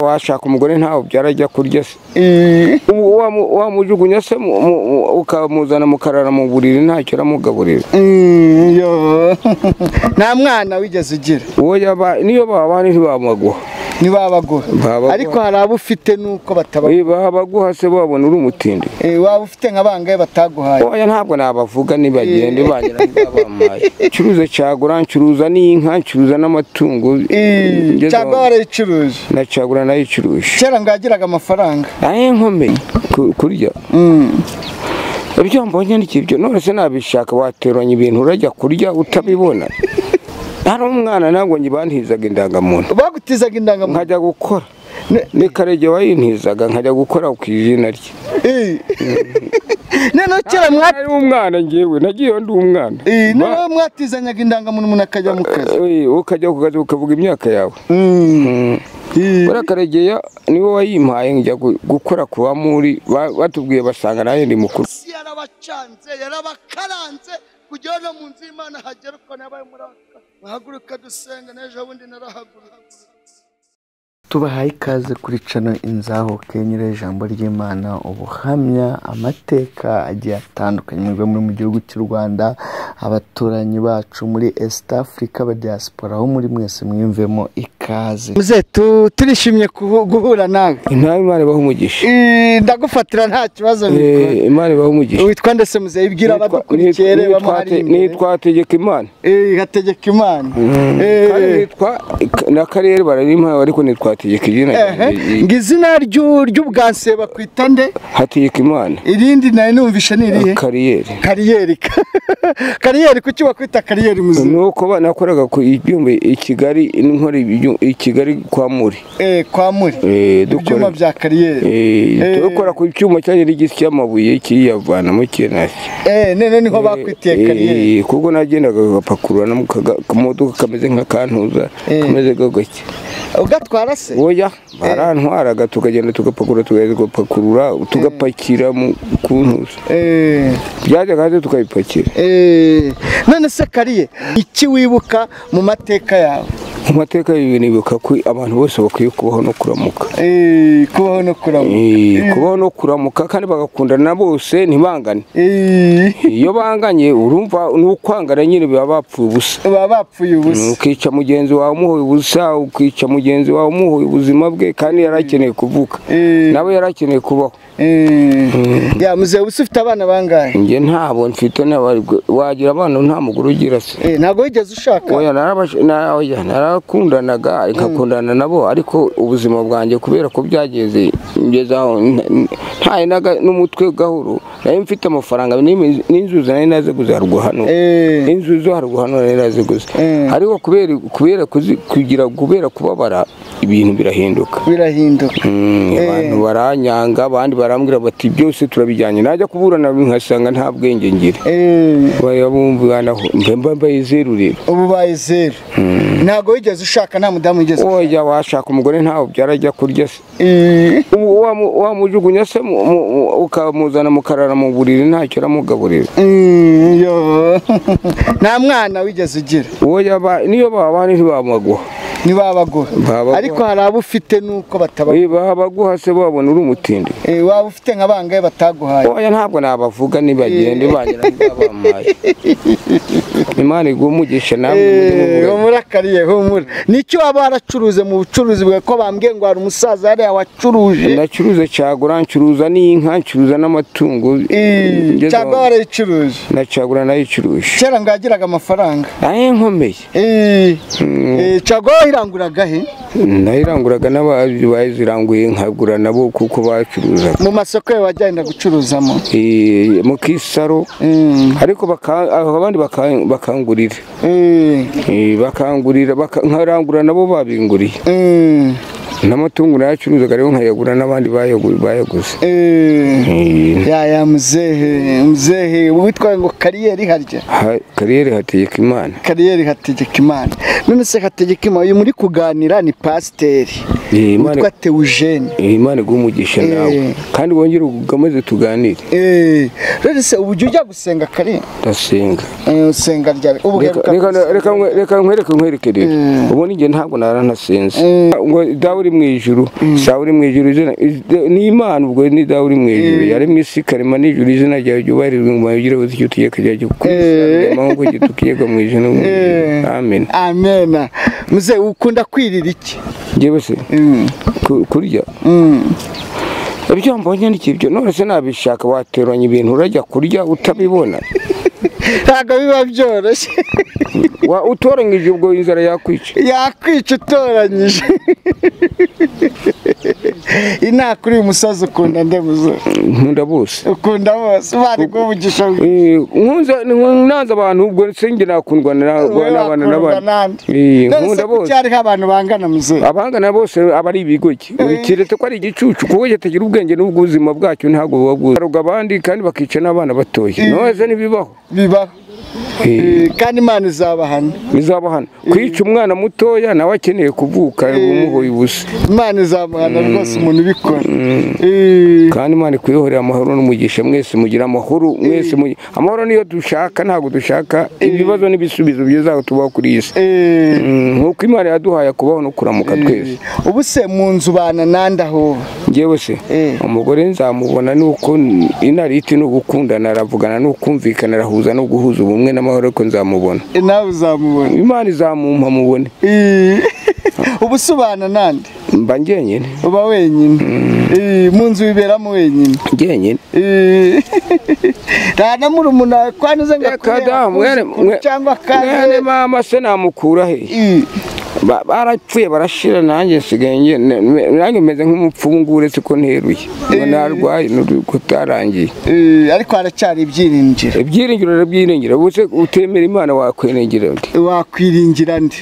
washaka umugore ntawe ubyara ajya kurya se Ubu wamu- wamujugunya se mu- mu- mu- ukamuzana mukarara mu buriri ntacyo uramugaburira Mm, yo. nta mwana wigeze ugira uwo yaba niyo babana ntibamuguha ni babaguha Babaguha. ariko hari abo ufite nuko batabaguha babaguha se babona uri umutindi Eh, waba ufite nka bangahe bataguhaye oya ntabwo nabavuga nibagende banyira bamaye ncuruza cyagura ncuruza n'inka ncuruza n'amatungo Eh, ngeze cyangwa aho- warayicuruje na cagura nayicuruje kera ngo yagiraga amafaranga ahe nkomeye ku- kurya Mm. ibyo mbonye ni ibyo none se nabishaka wateranya ibintu urajya kurya utabibona hari umwana ntabwo nyibantizaga indangamuntu bagutizaga indangamuntu nkajya gukora ni karege wayintizaga nkajya gukora ku izina rye Eh. noneho kera mwa- ari umwana ngewe nagiyeyo ndi umwana Eh, noneho mwatizanyaga indangamuntu umuntu akajya mu kazi Eh, ukajya ku kazi ukavuga imyaka yawe Mm. Eh. buriya karegeya niwe wayimpaye njya gu- gukora ku bamuri ba- batubwiye basanga nayo ndi mukuru isi yarabacanze yarabakaranze kugira no mu nzu y'imana hagera uko nabaye muri aka muhaguruka dusenga n'ejo bundi narahaguruka tubahaye ikaze kuri cano inzaho kenyera ijambo ry'imana ubuhamya amateka agiye atandukanye mubiba muri mu gihugu cy'u rwanda abaturanyi bacu muri east africa abadiaspora aho muri mwese mwiyumvemo ikaze muzetu turishimye kuhu- guhura nawe ntawe imana ibaha umugisha Eh, ndagufatira nta kibazo bikora Eh, imana ibaha umugisha witwa ndetse muzehe ibwira Nitwa- abadukurikiye nit- reba nitwa- muhari imbere nitwa tegeka imana Eh, hategeka imana kandi Eh, nitwa na karere bararimpaye ariko nitwa tegeka izina ehe. ryanjye. ngo izina ry'u- ry'ubwanse bakwita nde hategeka imana irindi nawe numvishe ni irihe kariyeri kariyeri kariyeri kuki bakwita kariyeri muzima nuko ba- nakoraga ku ibyuma i kigali nkora ibyu- i kigali kwa muri Eh, kwa muri Eh, ibyuma dukora bya kariyeri Eh, Eh. dukora ku cyuma cyari n'igisi cy'amabuye kiriyavanamo kinasi Eh, none niho bakwitiye kariyeri Eh, kuko nagendaga agapakurura no mu kaga- kamodoka kameze nk'akantuza Eh. kameze gake ugatwara se oya barantwaraga tukagenda tugapakurura tugahita tugapakurura tugapakira mu kuntuza Eh, byajyaga hanze tukabipakira eh. none se kariye iki wibuka mu mateka yawe mu mateka y'ibi nibuka ko abantu bose bakwiye kubaho no kuramuka Eh, kubaho no kurama Eh, kubaho no kuramuka kandi bagakundana na bose ntibangane Eh, iyo banganye urumva ni ukwangana nyine baba bapfuye ubusa baba bapfuye Mm, ubusa ukica mugenzi wawe umuhoye ubusa ukica mugenzi wawe umuhoye ubuzima bwe kandi yari akeneye kuvuka Eh. nawe yari akeneye kubaho Eh, ya muzehe ubusa ufite abana bangahe njye ntabo mfite n'abarwe wagira abana nta mugore ugira se Eh, ntabwo wigeze ushaka oya narabash- na- oya, narakundanaga nkakundana nabo ariko ubuzima bwanjye kubera ko byageze ngeze aho nta- ntaye naga- n'umutwe gahoro nari mfite amafaranga n'imi- n'inzuzi nari naze kuzarwa hano Eh, inzu zo haruguru hano rero aziguze Mm. ariko kubera kubera kuzi- kugira kubera kubabara ibintu birahinduka birahinduka Mm, Eh. abantu baranyanga abandi barambwira bati byose turabijyanye najya kuburana nkasanga nta bwenge ngira Eh, bayabumvanaho mba mbayizerurira ubu baye zeru ntabwo wigeze ushaka nta mudamu wigeze oya washaka umugore ntawe ubyara ajya kurya se Eh, Ubu wamu- wamujugunya se mu- mu- mu- ukamuzana mukarara mu buriri ntacyo uramugaburira mm, yo. nta mwana wigeze ugira uwo yaba niyo babana ntibamuguha ni babaguha Babaguha. ariko hari abo ufite nuko batabaguha baguha se babona uri umutindi Eh, waba ufite nka bangahe bataguhaye oya ntabwo nabavuga nibagende banyira bamaye imana iguha umugisha nawe Eh, mujye muvugana. humura kariye humura n'icyo waba waracuruze mu bucuruzi bwawe ko bambwiye ngo hari umusaza hariya wacuruje ndacuruza cagura ncuruza n'inka ncuruza n'amatungo Eh, Ngeze cyangwa aho- warayicuruje na cagura nayicuruje kera ngo yagiraga amafaranga ahe nkomeye Eh, eh, cyangwa wayiranguraga he nayiranguraga n'abazi baziranguye nkagura nabo kuko bacuruzaga mu masoko yawe wajyenda gucuruzamo Eh, mu kisaro Mm, ariko baka- aho abandi baka- bakangurira eh, Eh, bakangurira baka- nkarangura nabo babinguriye mm, n'amatungo nayacuruzaga rero nkayagura n'abandi bayagu- bayaguze eh. Eh, ya ya muzehe muzehe witwa ngo kariyeri harya ha- kariyeri hategeka imana kariyeri hategeka imana none se hategeka imana uyu muri kuganira ni pasiteri Eh, Imana- witwa tewujeni Eh, imana iguha umugisha Eh. nawe kandi wongere ukomeze tuganire Eh, rero se ubu ujya ujya gusenga kare ndasenga Eh, usenga ryari ubu Reka- uheruka reka- gusenga. reka nkwe- reka nkwereke nkwerekerere ubu ninjye ntabwo naranasenze ngo dawe uri mu ijuru sawa uri mu ijuru izina iz- ni imana ubwo ni dawe uri mu ijuru yari mu isi karema nijuru izina ryawe ryubahirizwe ngo ugire uzi icyo utegeka ryawe Eh. gikurikirana nk'uko gitukiyega mu ijuru no mu ijuru Eh. amen amena muze ukunda kwirira iki njyewe se Mm, ku- kurya mm. ibyo mbonye ni ibyo none se nabishaka wateranya ibintu urajya kurya utabibona ntabwo biba byoroshye Wa- utoranyije ubwo inzara yakwica yakwica utoranyije inaha kuri uyu musozi ukunda ndemuzo nkunda bose ukunda bose bari guhugisha Eh, nkunze nanze abantu ubwo se njye nakundwa na- n'abana wakundwa n'abana nande Eh, none se nkunda bose kucyariho abantu bangana muze abangana bose aba ari ibigoke buri kiretse ko ari igicucu kuko kitagira ubwenge n'ubwo ubuzima bwacyo ntabwo buba bwuzuye baroga abandi kandi bakica n'abana batoya none se ntibibaho bibaho Eh, Eh, kandi imana izabahana bizaba hano kwica umwana mutoya nawe akeneye kuvuka umuhoye ubusa imana izamuhana rwose umuntu ubikora Eh, kandi imana ikuyihorera amahoro n'umugisha mwese mugira amahoro mwese mugi- amahoro niyo dushaka ntabwo dushaka ibibazo n'ibisubizo byiza tubaho kuri iyi si eh. Mm, nk'uko imana yaduhaye kubaho no kuramuka twese ubu se mu nzu bana nande aho njyewe se Eh. umugore nzamubona nuko inariti ni ugukundana aravugana ni ukumvikana arahuza no guhuza ubumwe n'amahoro ariko nzamubona Eh, nawe uzamubona imana izamumpa mubone Eh, ubu se ubana nande mba njyenyine uba wenyine Eh, mu nzu wiberamo wenyine njyenyine Eh, nta na murumuna wawe kwa nize ngo Kada, akubere mwene- akuzukuru mwe- cyangwa mwene akaze mama se namukura he Eh, Ba- barapfuye barashira nanjye nsigaye njye- ne- me- nanjye meze nk'umupfungu uretse ko nteruye ngo narwaye kutarangiye eh, ariko haracyari ibyiringiro ibyiringiro byiringiro ubuse utemera imana wakwiringira undi wakwiringira nde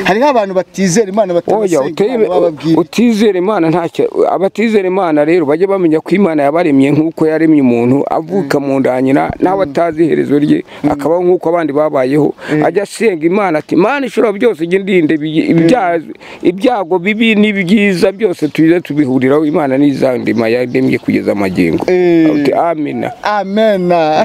hariho abantu batizera imana oya batabasenga uteye- imana bababwira utizera imana ntacyo abatizera imana rero bajye bamenya ko imana yabaremye nk'uko yaremye umuntu avuka mu nda ya nyina nawe atazi iherezo rye akabaho nk'uko abandi babayeho ajya asenga imana ati imana ishobora byose ijye ndinde ibi- ibya- ibyago bibi n'ibyiza byose tuze tubihuriraho imana n'izandima yaremye kugeza amagingo Eh. Uti, amina amena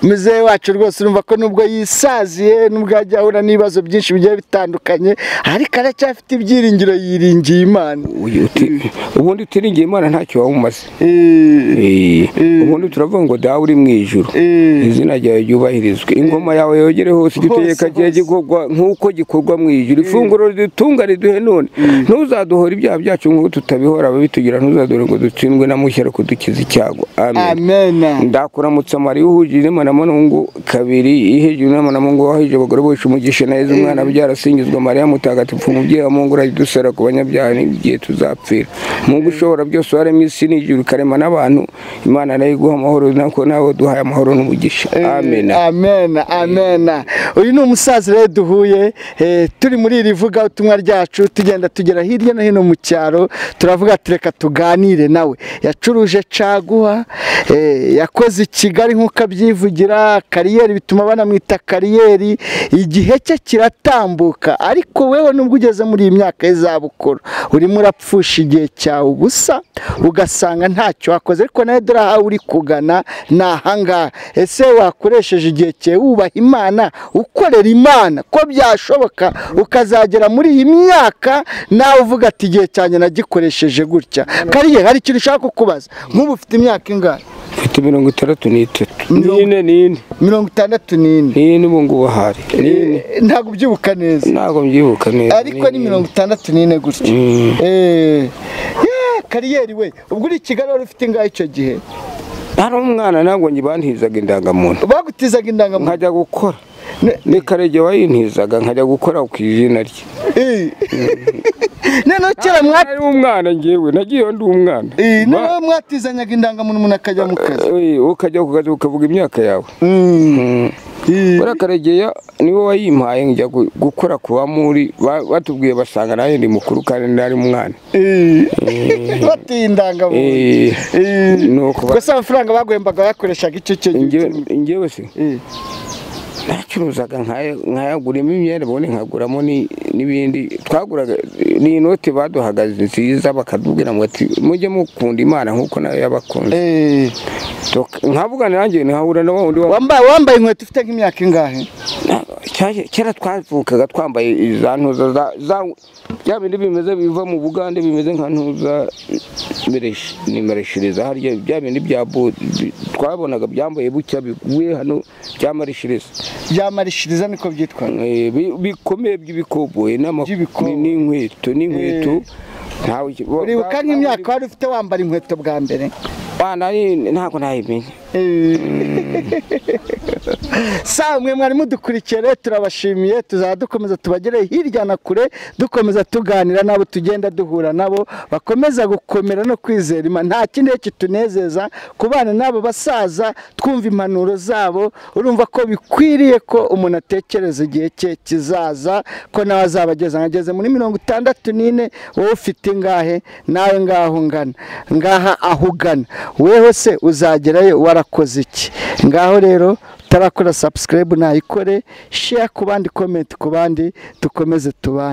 muzehe wacu rwose urumva ko nubwo yisaziye nubwo ajya ahura n'ibibazo byinshi bigiye bitandukanye ariko aracyafite ibyiringiro yiringiye imana Uyu uti- ubundi utiringiye imana ntacyo wamumaze Eh, Eh, ubundi turavuga ngo dawe uri mu ijuru Eh. izina ryawe ryubahirizwe ingoma yawe yogere hose igitegeka Hose, cyawe hose. gikorwa nk'uko gikorwa mu ijuru ifunguro ridutunga riduhe none ntuzaduhora ibyaha byacu nk'uko tutabihora ababitugira ntuzaduhore ngo dutsindwe na mushya ariko dukize icyago amen amena ndakuramutsa mari uhujije inema na mungu kabiri ihejwe inema na mungu wahije abagore bose umugisha na yezu umwana abyara asingizwa mariya mutagatifu umubyeyi wa mungu uradusara ku banyabyaha n'igihe tuzapfira mungu ushobora byose waremye isi n'ijuru ikarema n'abantu imana nayo iguha amahoro nako nawe duhaye amahoro n'umugisha amen amena amena uyu ni umusaza rero duhuye eh, turi muri iri vuga ubutumwa ryacu tugenda tugera hirya no hino mu cyaro turavuga ati reka tuganire nawe yacuruje caguwa eh, yakoze i kigali nk'uko abyivugira kariyeri bituma banamwita kariyeri igihe cye kiratambuka ariko wewe nubwo ugeze muri iyi myaka y'izabukuru urimo urapfusha igihe cyawe ubusa ugasanga ntacyo wakoze ariko nawe dore aho uri kugana ni ahangaha ese wakoresheje igihe cyawe wubaha imana ukorera imana ko byashoboka ukazagera muri iyi myaka nawe uvuga ati igihe cyanjye nagikoresheje gutya kariye hari ikintu ushaka kukubaza nk'ubu ufite imyaka ingahe mfite mirongo itandatu n'itatu Mirongo- n'ine n'ine mirongo itandatu n'ine n'ine ubu ngubu ahari n'ine Eh, ntabwo ubyibuka neza ntabwo mbyibuka neza ariko ni mirongo itandatu n'ine gutya Eh, yeah, kariyeri we ubwo uri i kigali wari ufite ingahe icyo gihe hari umwana ntabwo ngibantizaga indangamuntu bagutizaga indangamuntu nkajya gukora ni karege wayintizaga nkajya gukora ku izina rye Eh. noneho kera mwa ari umwana njyewe nagiyeyo ndi umwana Eh, Ba- noneho mwatizanyaga indangamuntu umuntu akajya mu kazi Eh, ukajya ku kazi ukavuga imyaka yawe Mm. Eh, buriya karegeya niwe wayimpaye njya gu- gukora ku bamuri ba- batubwiye basanga nanjye ndi mukuru kandi nari umwana eh. batuye indangamuntu Eh, Eh. ni ukuba gusa amafaranga baguhembaga bayakoreshaga icyo cyo gihe njyewe- njyewe se Eh, nacuruzaga nkayaguramo imyenda ubundi nkaguramo ni- n'ibindi twaguraga ni inoti baduhagaze nziza bakatubwira ngo ati mujye mukunda imana nk'uko nayo yabakunze Eh, Tok- nkavuga nanjye nkahura na wa wundi wa- wambaye wambaye inkweto ufite nk'imyaka ingahe Na- cya- kera twavukaga twambaye za ntuza za- za- bya bindi bimeze biva mu bugande bimeze nka ntuza mereshi- ni mareshiriza harya bya bindi bya bo bi- twabonaga byambaye bucya biguye hano bya mareshiriza byamarishiriza niko byitwa Eh, bi- bikomeye by'ibikoboyi n'ama- By'ibikoboyi. ni- n'inkweto n'inkweto ntawe ki- bo- uribuka ba- nk'imyaka wari ufite wambara inkweto bwa mbere ba- nari- ntabwo nayimenya Eh. sa mwe mwari mudukurikiye rero turabashimiye tuzaba dukomeza tubagere hirya na kure dukomeza tuganira nabo tugenda duhura nabo bakomeza gukomera no kwizera imana nta kindi kitunezeza kubana n'abo basaza twumva impanuro zabo urumva ko bikwiriye ko umuntu atekereza igihe cye kizaza ko nawe azaba ageze ageze muri mirongo itandatu n'ine wowe ufite ingahe nawe ngaho ungana ngaha aho ugana weho se uzagerayo warakoze iki ngaho rero utarakora subscribe nayikore share ku bandi comment ku bandi dukomeze tubane